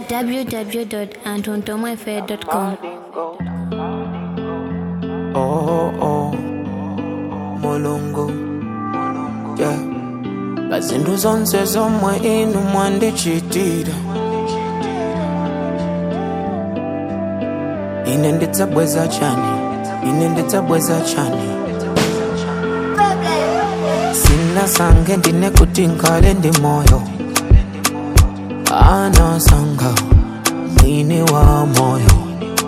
www.antontomoefe.com. Oh, oh, mulungu yeah. Bazindu zonse zomwe inu mwandichitira ine ndidzabweza chani ine ndidzabweza chani sina sange ndine kuti nkhale ndi moyo anasanga mwini wa moyo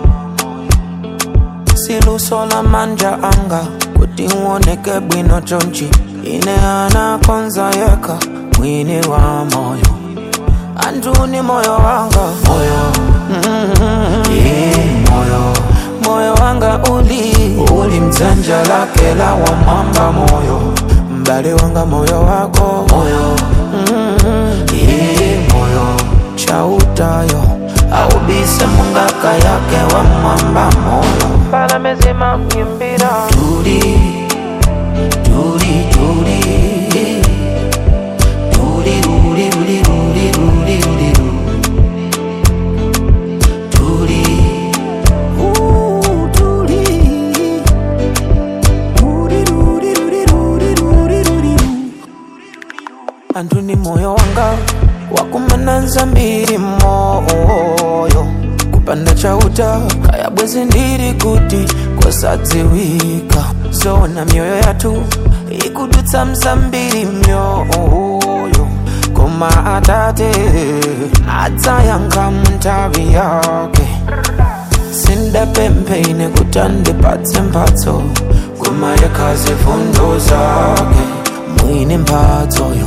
silusola manja anga kuti uoneke bwino chonchi ine anakonza yeka mwini wa moyo antuni moyo wanga moyo mm-hmm. yeah, moyo moyo wanga uli uli mdzanja lake la wamwamba moyo mbali wanga moyo wako moyo mm-hmm. yeah, moyo chautayo aubise mungaka yake wa mwamba moyo pala mezima myimbira tuli tuli tuli tuli tuli tuli tuli tuli tuli tuli Ooh, tuli Tuli, tuli, tuli, tuli, tuli, tuli. anthu ni moyo wanga wakumananza mbiri moyo kupanda chauta kaya bwezi ndiri kuti kwasadziwika zona mioyo yathu ikudutsa mzambiri myoyo koma atate adzayankha munthawi yake sindapempheine kuti andipatse mphatso koma yekhazi fundo zake mwini mphatsoyo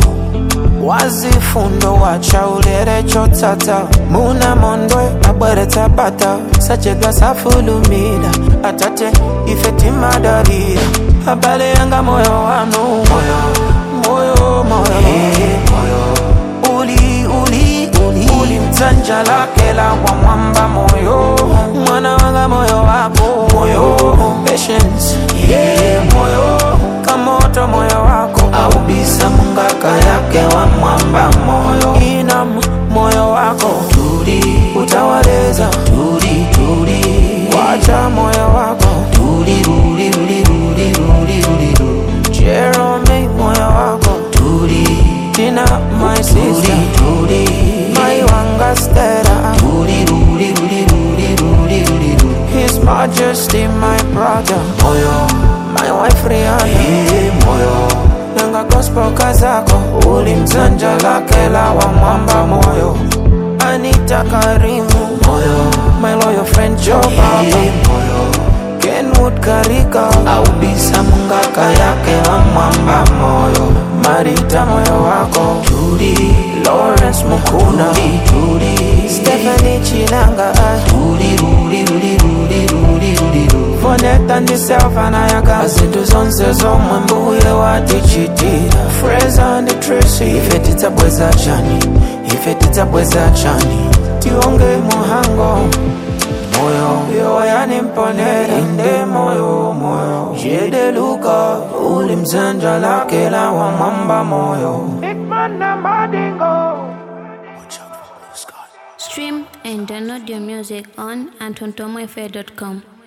wazifundo wachaulere chotsatsa muna mondwe abweretsa bata sachedwa safulumira atate ife timadalira abale yanga moyo wanu moyo moyo moyo moyo uli uli uli uli mdzanja lake la kwa mwamba moyo mwana wanga moyo wako moyo patience yeah moyo kamoto moyo wako aubisa mungaka yake wa mwamba moyo inam moyo wako tuli utawaleza tuli tuli wacha moyo wako tuli ruli ruli ruli ruli ruli ruli Jerome moyo wako tuli Tina my sister tuli my wanga stera tuli ruli ruli ruli ruli ruli ruli His Majesty my brother moyo my wife Rihanna yeah, moyo nanga gospel kazako uli mzanja lake la wa mwamba moyo Anita Karimu moyo my loyal friend Joe Baba yeah, moyo Kenwood Karika aubisa mungaka yake wa mwamba moyo Marita moyo wako Judy Lawrence Mukuna Judy Stephanie Chinanga Judy Rudy Rudy Rudy Rudy Rudy Voneta ndiselfa nayaga zinto zonse zomwe mbuye watichitira Fraser and Tracy ife tidzabweza chani ife tidzabweza chani tionge muhango moyo yo yanimponera inde moyo moyo jede luka uli mzanja lake la wa mwamba moyo Stream and download your music on antontomoefe.com.